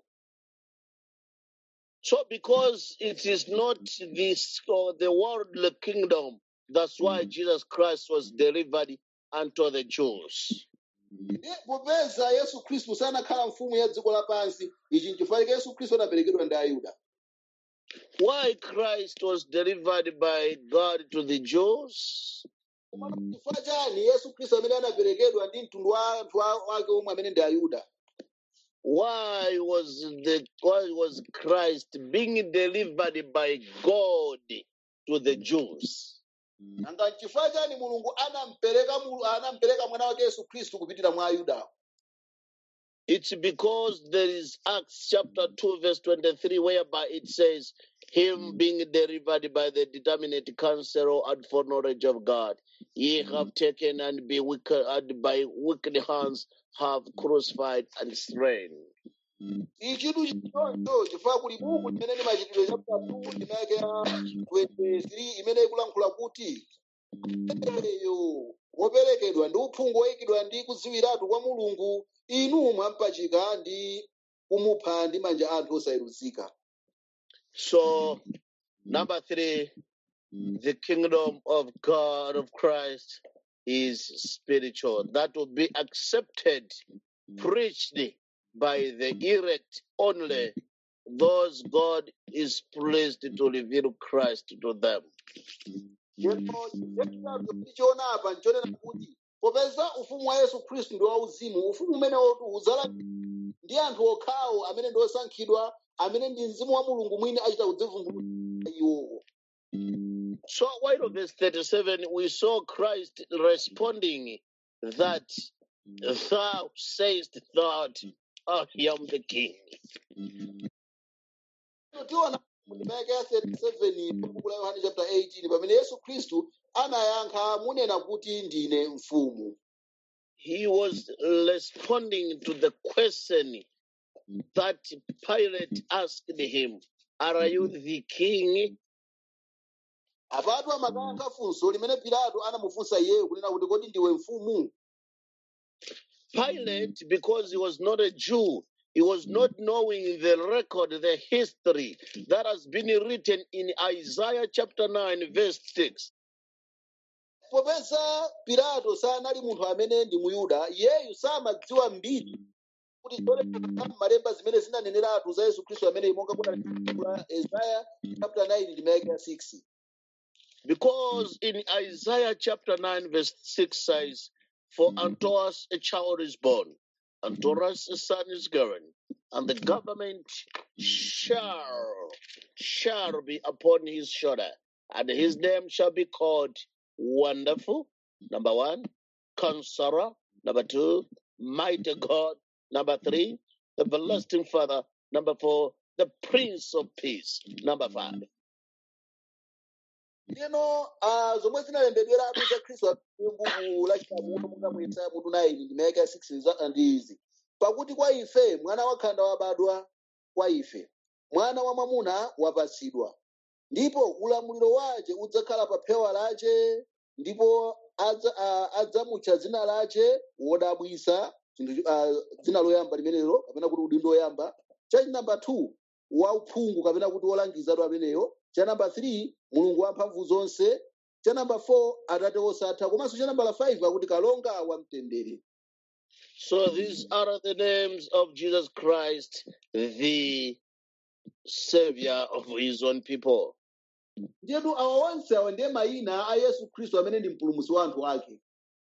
So, because it is not this or the worldly kingdom, that's why Jesus Christ was delivered unto the Jews. Ndiye popeza yesu khristu sanakhala mfumu ya dziko lapansi ichi nchifukwa chake yesu khristu anaperekedwa ndi ayuda Why Christ was delivered by God to the Jews? Komatu chifukwa chani yesu khristu amene anaperekedwa ndi mtundu wa anthu a- wake omwe amene ndi ayuda Why was the why was Christ being delivered by God to the Jews? nanga n'chifukwa chani mulungu anampereka mulu- anampereka mwana wake yesu khristu kupitira mwa ayuda It's because there is Acts chapter 2, verse 23, whereby it says, Him being delivered by the determinate counsel and foreknowledge of God, ye have taken and be wicked and by wicked hands have crucified and slain. ichitu chichoncho chifukwa kuli buku limene ndi machitidwe chapter 2 ndimeke ya 23 imene ikulankhula kuti eyo woperekedwa ndi uphungu woyikidwa ndi kudziwiratu kwa mulungu inu mwampachika ndi kumupha ndi manja anthu osayeruzika So, number three, the kingdom of God of Christ is spiritual. That will be accepted, preached by the elect only, those God is pleased to reveal Christ to them. Ndipo chitatu tichiona apa nchonena kuti popeza ufumu wa yesu khristu ndi wauzimu ufumu umene udzala ndi anthu okhawo amene ndi osankhidwa amene ndi mzimu wa mulungu mwini achita kudzivumbulutsa iwowo So, while of verse 37, we saw Christ responding that thou sayest that I am the king. tiona mundimeke ya 37 buku la yohane chapter 18 pamene yesu khristu anayankha munena kuti ndine mfumu he was responding to the question that Pilate asked him, Are you the king? apatu amakayankha funso limene pilato anamufunsa iyeyo kunena kuti kodi ndiwe mfumu Pilate, because he was not a Jew, he was not knowing the record, the history that has been written in Isaiah chapter 9, verse 6. popeza pilato sanali munthu amene ndi muyuda iyeyu samadziwa mbiri kuti zolekeza m'malemba zimene zinaneneratu za yesu khristu amene monga kuna isaiah chapter 9 ndimeke ya 6 Because in Isaiah chapter 9, verse 6 says, For unto us a child is born, unto us a son is given, and the government shall shall be upon his shoulder, and his name shall be called Wonderful, number one, Counselor, number two, Mighty God, number three, Everlasting Father, number four, the Prince of Peace, number five. Ndino ah, zomwe zinalembedweratu za khristu m'buku lachitamuno monga mu yesaya mutu 9 ndimeke ya 6 za- ndi izi pakuti kwa ife mwana wakhanda wabadwa kwa ife mwana wa mwamuna wapatsidwa ndipo ulamuliro wace udzakhala pa phewa lace ndipo adza- ah, adzamutcha dzina lace wodabwisa chinthu ah, dzina loyamba limenelo kapena kuti udindo woyamba cha namba 2 wauphungu kapena kuti wolangizatu ameneyo cha namba 3 mulungu wamphamvu zonse cha namba 4 atate osatha komanso cha namba 5 akuti kalonga wamtendere So these are the names of Jesus Christ, the Savior of his own people. ndiyetu awa onse awa ndiye mayina a yesu khristu amene ndi mpulumutsi wa anthu ake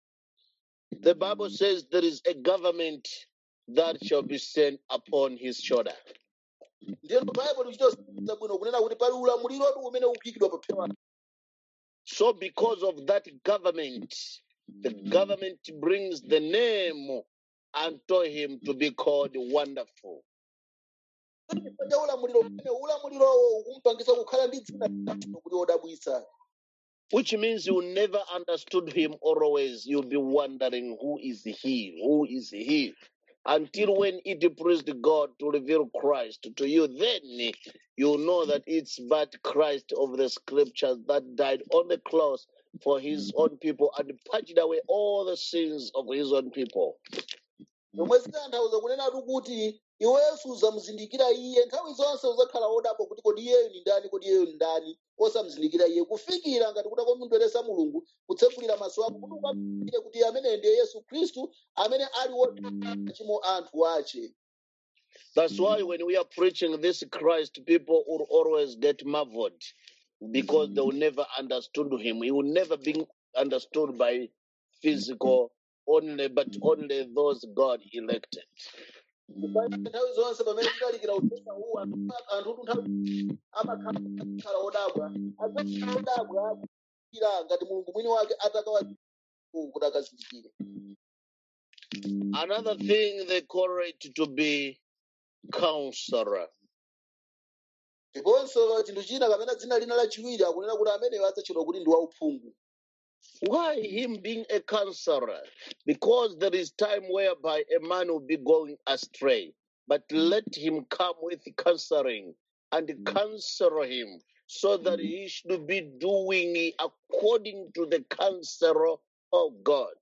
The Bible says there is a government that shall be sent upon his shoulder. ndiyetu baibulo lichitosa bwino kunena kuti pali ulamuliro umene ukuyikidwa pa phewa So, because of that government, the government brings the name unto him to be called Wonderful. chifukwa cha ulamuliro umene ulamulirowo ukumpangisa kukhala ndi dzina labwino kuti wodabwisa Which means you never understood him always. You'll be wondering who is he? Who is he? Until when it pleased God to reveal Christ to you, then you know that it's but Christ of the scriptures that died on the cross for his own people and purged away all the sins of his own people. zomwe zitanthauza kunenatu kuti iwenso uzamuzindikira iye nthawi zonse uzakhala wodabwa kuti kodi iyeyo ni ndani kodi iyeyo ni ndani osamuzindikira iye kufikira ngati kuda komundweresa mulungu kutsekulira maso ako kuti ukamire kuti ameneyo ndiye yesu khristu amene ali wochimo anthu ache That's why when we are preaching this Christ, people will always get marveled because they will never understood him. He will never be understood by physical only, but only those God elected. Kupanda nthawi zonse pamene tinalikira uthenga uwu anthu anthu nthawi amakhala odabwa adzakhala odabwa ira ngati mulungu mwini wake atakawa kuti akazindikire Another thing they call it to be counselor. ndiponso chinthu china kapena dzina lina lachiwiri akunena kuti ameneyo adzatchedwa kuti ndi wauphungu Why him being a counselor? Because there is time whereby a man will be going astray. But let him come with counseling and counsel him so that he should be doing according to the counsel of God.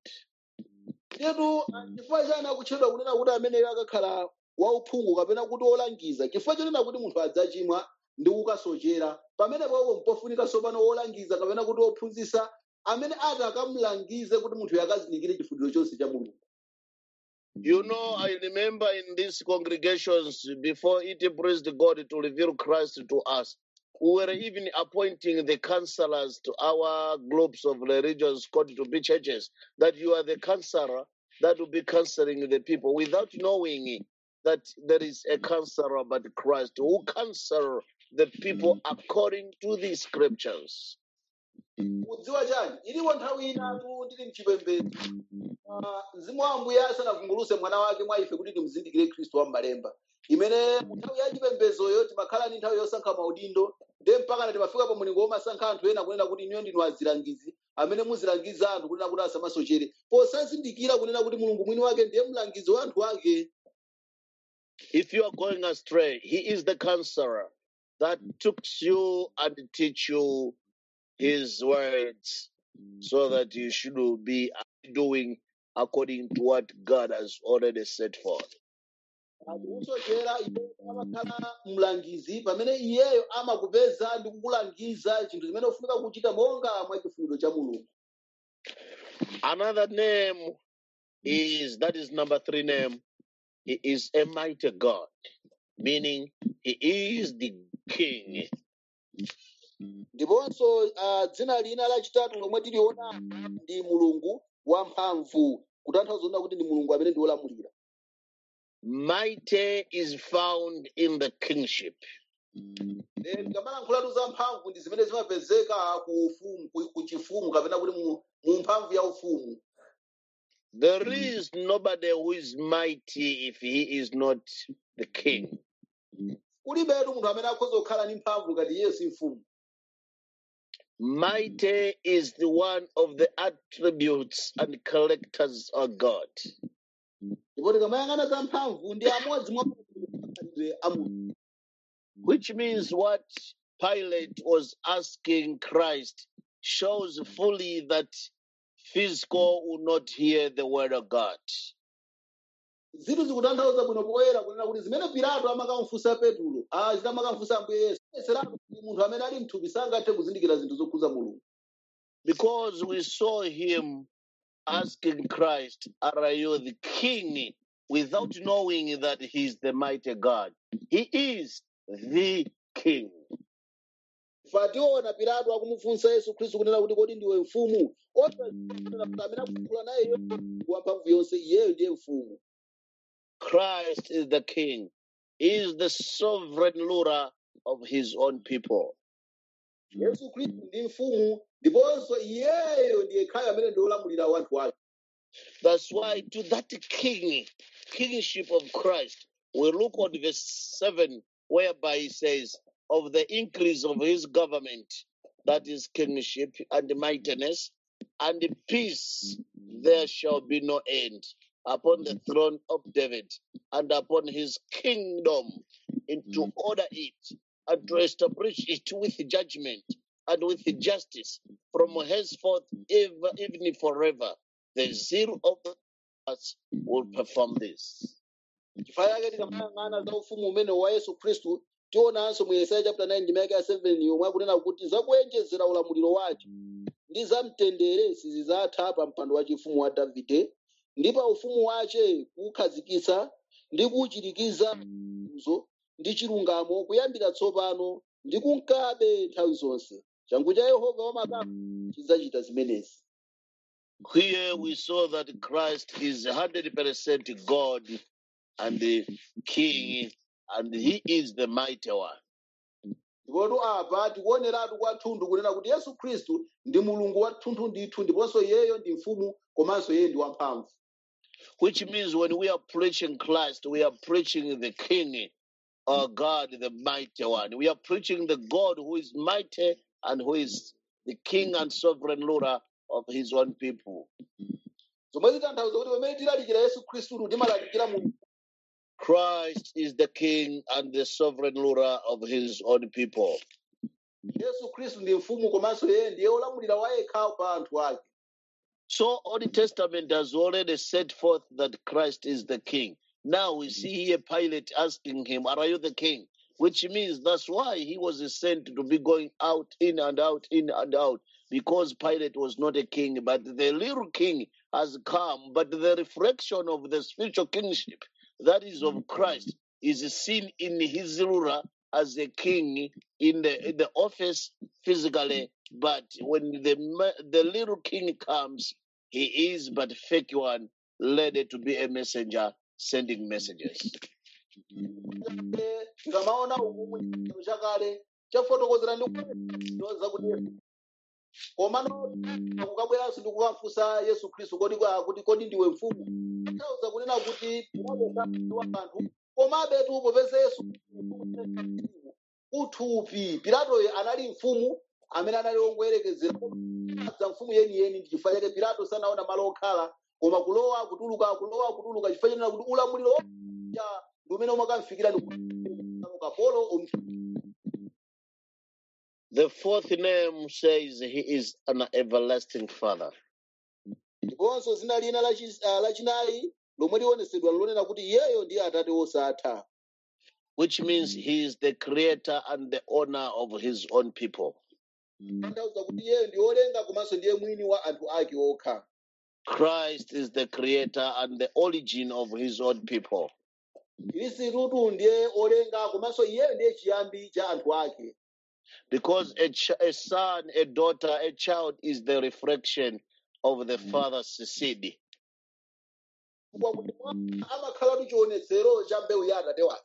tetu chifukwa chani akutchedwa kunena kuti ameneyo akakhala wauphungu kapena kuti wolangiza chifukwa chonena kuti munthu adzachimwa ndi kukasochera pamenepo mpofunika sopano wolangiza kapena kuti wophunzitsa amene ati akamulangize kuti munthuyo akazindikire chifuniro chonse cha mulungu You know, I remember in these congregations, before it pleased God to reveal Christ to us, we were even appointing the counselors to our groups of religions called to be churches, that you are the counselor that will be counseling the people without knowing that there is a counselor but Christ who counsel the people according to the scriptures. kudziwa chani ilipo nthawi inatu ndili mchipembedzo Ah, mzimu wa ambuye asanavumbuluse mwana wake mwa ife kuti timuzindikire khristu wa m'malemba imene mu nthawi ya chipembedzoyo timakhala ndi nthawi yosankha maudindo nde mpakana timafika pa mulingo womasankha anthu ena kunena kuti inuyo ndinu azilangizi amene muzilangiza anthu kunena kuti asamasochere posazindikira kunena kuti mulungu mwini wake ndiye mlangizi wa anthu ake If you are going astray, He is the counselor that took you and teach you His words so that you should be doing according to what God has already set forth. akusochera iye amakhala mlangizi pamene iyeyo amakupeza ndi kukulangiza chinthu chimene ufunika kuchita monga mwa chifuniro cha mulungu Another name is that is number three name. He is a mighty God, meaning He is the King. ndiponso ah, dzina lina lachitatu lomwe tiliona ndi mulungu wamphamvu kutanthauza kunena kuti ndi mulungu amene ndi wolamulira Mighty is found in the kingship. Eh, tikamalankhulatu za mphamvu ndi zimene zimapezeka ku ufumu ku ku chifumu kapena kuti mu mu mphamvu ya ufumu There is nobody who is mighty if he is not the king. kulibetu munthu amene akhoza kukhala ndi mphamvu ngati iye si mfumu Mighty is the one of the attributes and characters of God. ndipo tikamayang'ana za mphamvu ndi amodzi mwa makhalidwe a mulungu Which means what Pilate was asking Christ shows fully that physical will not hear the word of God. zinthu zikutanthauza bwino poyera kunena kuti zimene pilato amakamufunsa petulo ah, zitamakamufunsa ambuye yesu yeseratu kuti munthu amene ali mthupi sangathe kuzindikira zinthu zokhuza mulungu Because we saw him asking Christ, Are you the king? without knowing that he's the mighty God. He is the king. fationa pilato akumufunsa yesu khristu kunena kuti kodi ndiwe mfumu osaonera kuti amene akuyankhula naye iye wamphamvu yonse iyeyo ndiye mfumu Christ is the king. He is the sovereign ruler of his own people. yesu khristu ndi mfumu ndiponso iyeyo ndiye khayo amene ndi olamulira wanthu ake That's why to that king, kingship of Christ, we look at verse 7, whereby he says, Of the increase of his government, that is kingship and mightiness, and peace, there shall be no end upon the throne of David and upon his kingdom, and to order it and to establish it with judgment and with justice from henceforth, ever, even forever. The zeal of the us will perform this. chifukwa chake tikamayang'ana za ufumu umene wa yesu khristu tionanso mu yesaya chapter 9 ndime ya 7 yomwe akunena kuti zakuyenjezera ulamuliro wake ndi zamtendere sizidzatha pa mpando wa chifumu wa davide ndi pa ufumu wace kuwukhazikitsa ndi kuwuchirikiza uzo ndi chilungamo kuyambira tsopano ndi kunkabe nthawi zonse changu cha yehova wamakamu chidzachita zimenezi Here we saw that Christ is 100% God and the King, and He is the mighty one. ndipotu apa tikuoneratu kwathunthu kunena kuti yesu khristu ndi mulungu wathunthu ndithu ndiponso iyeyo ndi mfumu komanso iye ndi wamphamvu Which means when we are preaching Christ, we are preaching the King, uh, God, the mighty one. We are preaching the God who is mighty and who is the King and sovereign ruler of his own people. zomwe zitanthauza kuti pamene tilalikira yesu khristutu timalalikira mulungu Christ is the King and the sovereign ruler of his own people. yesu khristu ndi mfumu komanso iye ndiye olamulira wa yekha pa anthu ake So Old Testament has already set forth that Christ is the King. Now we see here Pilate asking him, Are you the King? Which means that's why he was sent to be going out, in and out, in and out, because Pilate was not a king, but the little king has come. But the reflection of the spiritual kingship, that is of Christ, is seen in his ruler as a king in the in the office physically, but when the ma- the little king comes, he is but fake one, led to be a messenger sending messages. Eh, tikamaona umumu chinthu chakale chafotokozera ndi kuoza kuti yesu komano kukabweranso ndi kukafunsa yesu khristu kodi kwa- kuti kodi ndiwe mfumu tanthauza kunena kuti pilato anthu komabe tu popeza yesu uthupi pilatoyo anali mfumu amene anali ongoyerekezera za mfumu yeniyeni ndi chifukwa chake pilato sanaona malo okhala koma kulowa kutuluka kulowa kutuluka chifukwa chanena kuti ulamuliro wa ndi umene umakamfikira ndi kapolo The fourth name says he is an everlasting father. ndiponso zina lina lachi- ah, lachinayi lomwe lionesedwa lonena kuti iyeyo ndiye atate wosatha which means he is the creator and the owner of his own people. tanthauza kuti iyeyo ndi olenga komanso ndiye mwini wa anthu ake okha Christ is the creator and the origin of his own people. khristutu ndiye olenga komanso iyeyo ndiye chiyambi cha anthu ake Because a, ch- a son, a daughter, a child is the reflection of the father's seed. chifukwa kuti mwana amakhalatu chionetsero cha mbewu ya atate wake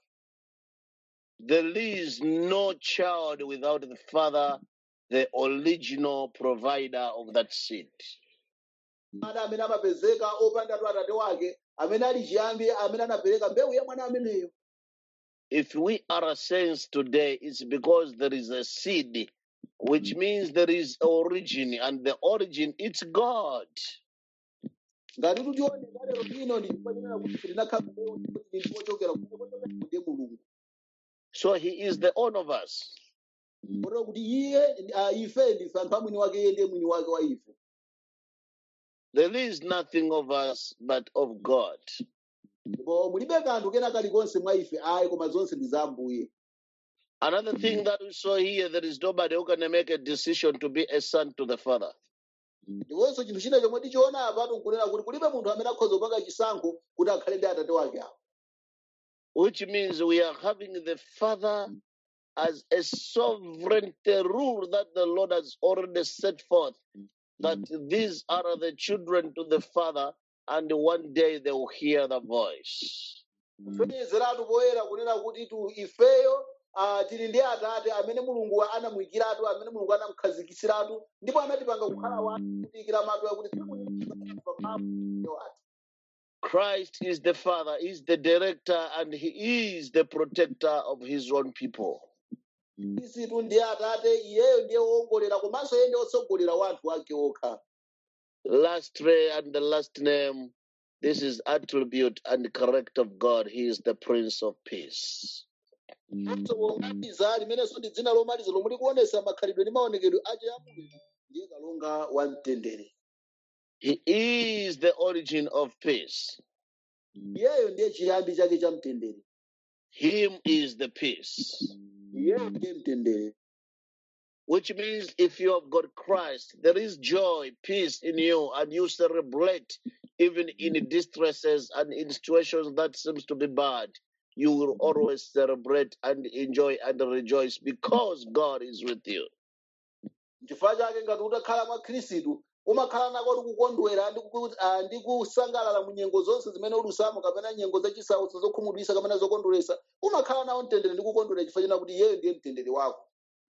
There is no child without the father, the original provider of that seed. mwana amene amapezeka opandatu atate wake amene ali chiyambi amene anapereka mbewu ya mwana ameneyo If we are saints today, it's because there is a seed, which means there is origin, and the origin it's God. ngati tutione lero lino ndi chifukwa chenena kuti tinakhala mbewu kuti ndikochokera kuchokera ndiye mulungu So he is the owner of us. kotero kuti iye ah, ife ndife anthu amwini wake iye ndiye mwini wake wa ife There is nothing of us but of God. ndipo mulibe kanthu kena kalikonse mwa ife ayi koma zonse ndi za ambuye Another thing that we saw here, there is nobody who can make a decision to be a son to the Father. ndiponso chinthu china chomwe tichiona apatu nkunena kuti kulibe munthu amene akhoza kupanga chisankho kuti akhale ndi atate wake awo which means we are having the Father as a sovereign rule that the Lord has already set forth. That these are the children to the Father, and one day they will hear the voice. kufaniziratu poyera kunena kuti tu ifeyo ah, tili ndi atate amene mulungu anamuyikiratu amene mulungu anamukhazikitsiratu ndipo anatipanga kukhala wanu kutiyikira mawu akuti Christ is the Father, is the director, and He is the protector of His own people. khristu ndiye atate iyeyo ndiye woongolera komanso iye ndiye wotsogolera wa anthu ake okha Lastly, and the last name, this is attribute and character of God. He is the Prince of Peace. so womaliza limenenso ndi dzina lomaliza lomwe likuonesa makhalidwe ndi maonekedwe ache a mulungu ndiye kalonga wa mtendere He is the origin of peace. iyeyo ndiye chiyambi chake cha mtendere Him is the peace. iyeyo ndiye mtendere Which means if you have got Christ, there is joy, peace in you, and you celebrate even in distresses and in situations that seems to be bad. You will always celebrate and enjoy and rejoice because God is with you. chifukwa chake ngati utakhala mwa khristu umakhala nako tikukondwera ndi kuku- ah, ndi kusangalala mu nyengo zonse zimene ulusamo kapena nyengo zachisautso zokhumudwitsa kapena zokondweretsa umakhala nawo mtendere ndi kukondwera chifukwa chena kuti iyeyo ndiye mtendere wako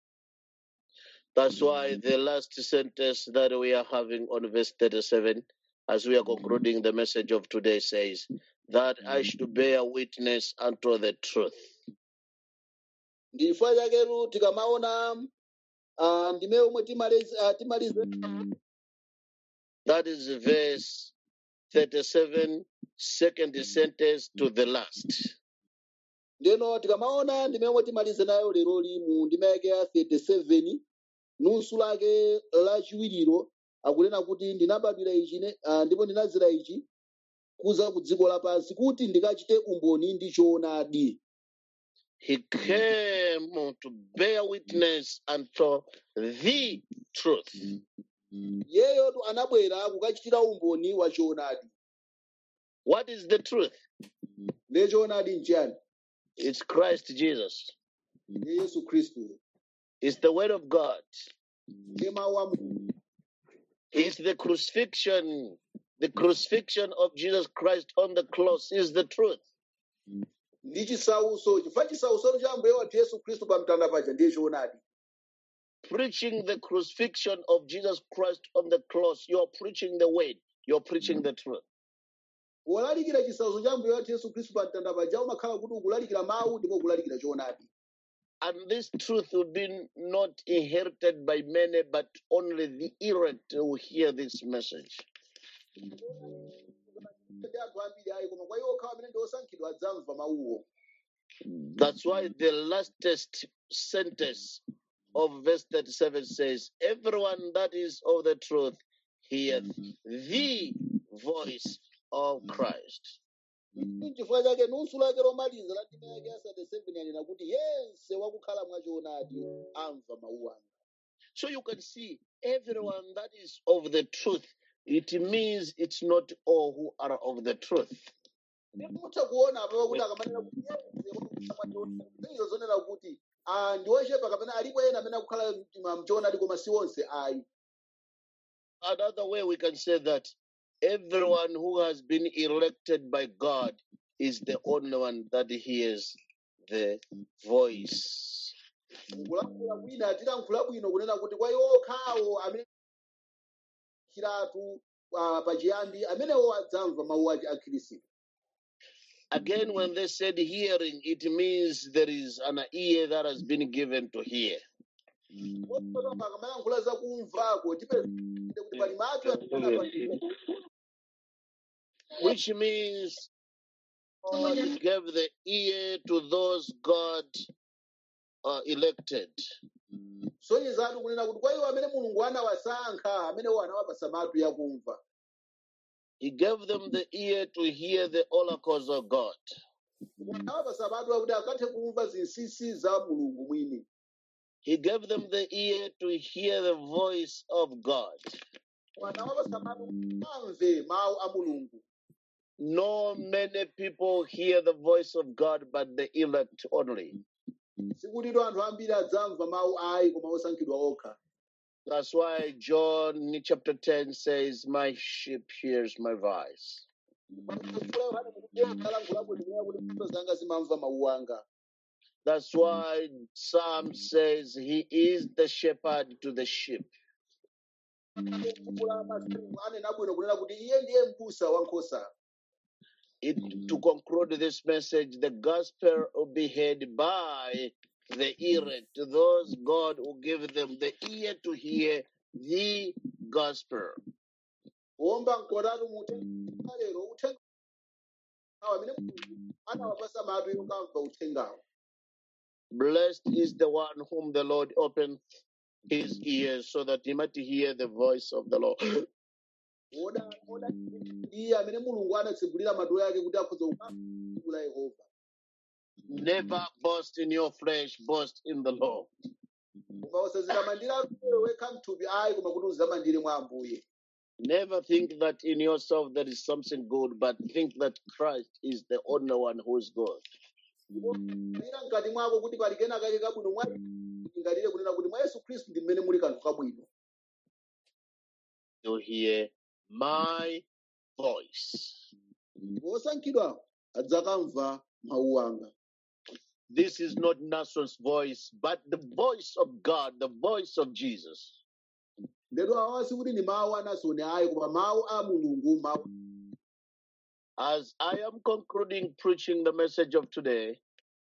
That's why the last sentence that we are having on verse 37, as we are concluding the message of today, says, That I should bear witness unto the truth. ndi chifukwa chaketu tikamaona ah, ndime omwe timalize ah, timalize That is verse 37, second sentence to the last. ndeno tikamaona ndime omwe timalize nayo leroli mu ndime yake ya 37 nusu lake lachiwiriro akunena kuti ndinabadwira ichi ne- ah, ndipo ndinazira ichi kuza ku dziko lapansi kuti ndikachite umboni ndi choonadi He came to bear witness unto the truth. yeyotu anabwera kukachitira umboni wa choonadi What is the truth? ndiye choonadi nchiyani It's Christ Jesus. ndiye yesu khristu It's the Word of God. ndiye mawu a mulungu It's the crucifixion. The crucifixion of Jesus Christ on the cross is the truth. ndi chisauso chifukwa chisauso cha ambuye wathu yesu khristu pa mtanda paja ndiye choonadi Preaching the crucifixion of Jesus Christ on the cross, you're preaching the Word. You're preaching the truth. wolalikira chisauso cha ambuye wathu yesu khristu pa mtanda paja umakhala kuti ukulalikira mawu ndipo ukulalikira choonadi And this truth will be not inherited by many, but only the elect will hear this message. ndi anthu ambiri ayi koma kwa iwo okhawa amene ndi osankhidwa adzamva mawuwo That's why the lastest sentence of verse 37 says, Everyone that is of the truth heareth the voice of Christ. chifukwa chake nusu lake lomaliza la ndime yake ya 37 yanena kuti yense wakukhala mwa choonadi amva mawu anga So you can see everyone that is of the truth, it means it's not all who are of the truth. mutha kuona apapo kuti akamanena kuti yense wakukhala mwa choonadi izo zonena kuti ah, ndi ochepa kapena alipo ena amene akukhala mtima mchoonadi koma si onse ayi Another way we can say that everyone who has been elected by God is the only one that hears the voice. kulankhula bwino tilankhula bwino kunena kuti kwa iwo okhawo amene chiratu ah, pachiyambi amenewo adzamva mawu ake a khristu Again, when they said hearing, it means there is an ear that has been given to hear. Kotero akamayankhula za kumvako tipeze kuti pali matu amene apatsidwa. Which means God gave the ear to those God uh, elected. sonezatu kunena kuti kwa iwo amene mulungu anawasankha amenewo anawapasa matu yakumva He gave them the ear to hear the oracles of God. anawapasa matu akuti akathe kumva zinsinsi za mulungu mwini He gave them the ear to hear the voice of God. anawapasa matu kuti amve mawu a mulungu No many people hear the voice of God, but the elect only. sikutito anthu ambiri adzamva mawu ayi koma osankhidwa okha That's why John in chapter 10 says, My sheep hears my voice. Chifukwa Yohane mukuti alankhulapo ndimene kuti mfundo zanga zimamva mawu anga That's why Psalm says, He is the shepherd to the sheep. Buku la Masalimo anena bwino kunena kuti iye ndiye m'busa wa nkhosa It, to conclude this message, the gospel will be heard by the elect, those God will give them the ear to hear the gospel. womba mkotatu mu uthenga lero uthenga awo amene mulungu anawapasa matu yokamva uthengawo Blessed is the one whom the Lord opened his ears so that he might hear the voice of the Lord. Oda- oda ndiye amene mulungu anatsegulira matu yake kuti akhoza kukamva la yehova Never boast in your flesh, boast in the Lord. koma usazitamandira iwe wekha mthupi ayi koma kuti uzitamandire mwa ambuye Never think that in yourself there is something good, but think that Christ is the only one who is good. ira mkati mwako kuti pali kena kake kabwino mwa ingalire kunena kuti mwa yesu khristu ndi mmene muli kanthu kabwino To hear my voice. osankhidwa adzakamva mawu anga this is not Nason's voice, but the voice of God, the voice of Jesus. ndetu awa sikuti ndi mawu a nasoni ayi koma mawu a mulungu mawu As I am concluding preaching the message of today,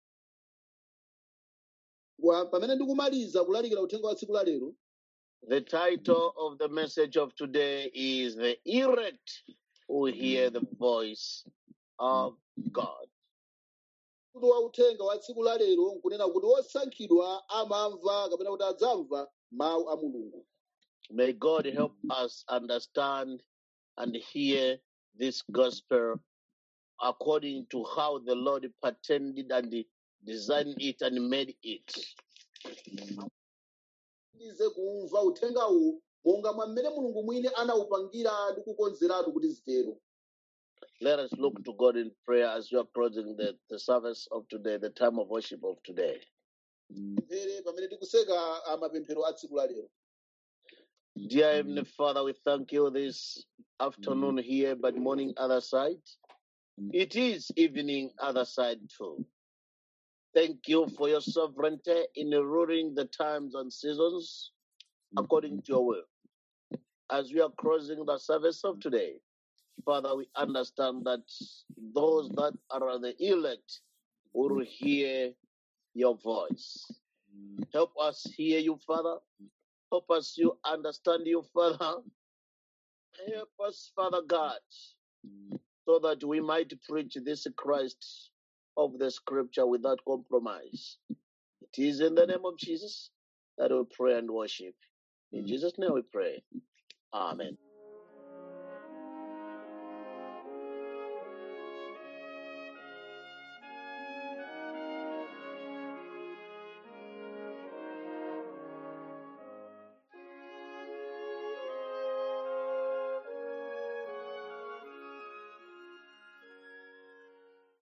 Wa- pamene ndikumaliza kulalikira uthenga wa tsiku la lero the title of the message of today is The Elect Who Hear the Voice of God. kuti wa uthenga wa tsiku la lero nkunena kuti osankhidwa amamva kapena kuti adzamva mawu a mulungu May God help us understand and hear this gospel according to how the Lord patented and designed it and made it. tize kumva uthengawu monga mwa mmene mulungu mwini anawupangira ndi kukonzeratu kuti zitero Let us look to God in prayer as we are closing the, the service of today, the time of worship of today. mphere pamene tikuseka ah, mapemphero a tsiku la lero Dear Heavenly Father, we thank you this afternoon here, but morning other side. It is evening other side too. Thank you for your sovereignty in ruling the times and seasons according to your will. As we are closing the service of today, Father, we understand that those that are the elect will hear your voice. Help us hear you, Father. Help us to understand you, Father. Help us, Father God, so that we might preach this Christ of the scripture without compromise. It is in the name of Jesus that we pray and worship. In Jesus' name we pray. Amen.